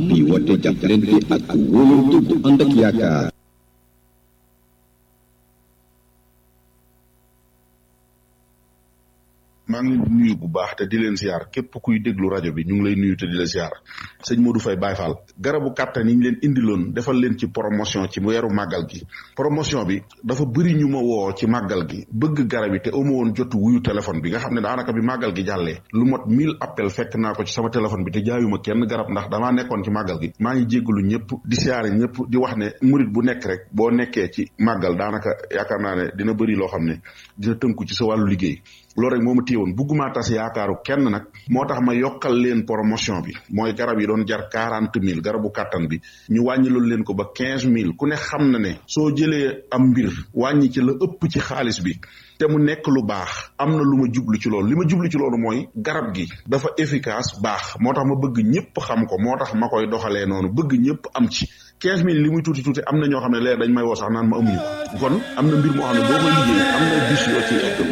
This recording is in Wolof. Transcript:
bi woote jàppalante ak wóolante bu ànd ak yaakaar maa ngi leen di nuyu bu baax te di leen siyaar képp kuy déglu rajo bi ñu ngi lay nuyu te di la siyaar sëñ Modou Faye Baye Fall garabu kàttan yi ñu leen indiloon defal leen ci promotion ci weeru màggal gi promotion bi dafa bëri ñu ma woo ci màggal gi bëgg garab yi te amu woon jotu wuyu téléphone bi nga xam ne daanaka bi màggal gi jàllee lu mot mille appel fekk naa ko ci sama téléphone bi te jaayuma kenn garab ndax damaa nekkoon ci màggal gi maa ngi jéggalu ñëpp di siyaare ñëpp di wax ne murit bu nekk rek boo nekkee ci màggal daanaka yaakaar naa ne dina bëri loo xam ne dina tënku ci sa wàllu liggéey loolu rek moo ma téewoon bugguma tas yaakaaru kenn nag moo tax ma yokkal leen promotion bi mooy garab yi doon jar quarante mille garabu kàttan bi ñu wàññi loolu leen ko ba quinze mille ku ne xam na ne soo jëlee am mbir wàññi ci la ëpp ci xaalis bi te mu nekk lu baax am na lu ma jublu ci loolu li ma jublu ci loolu mooy garab gi dafa efficace baax moo tax ma bëgg ñëpp xam ko moo tax ma koy doxalee noonu bëgg ñëpp am ci quinze mille li muy tuuti tuuti am na ñoo xam ne leer dañ may woo sax naan ma amuñu ko kon am na mbir moo xam ne boo koy liggéey am na bis yoo ci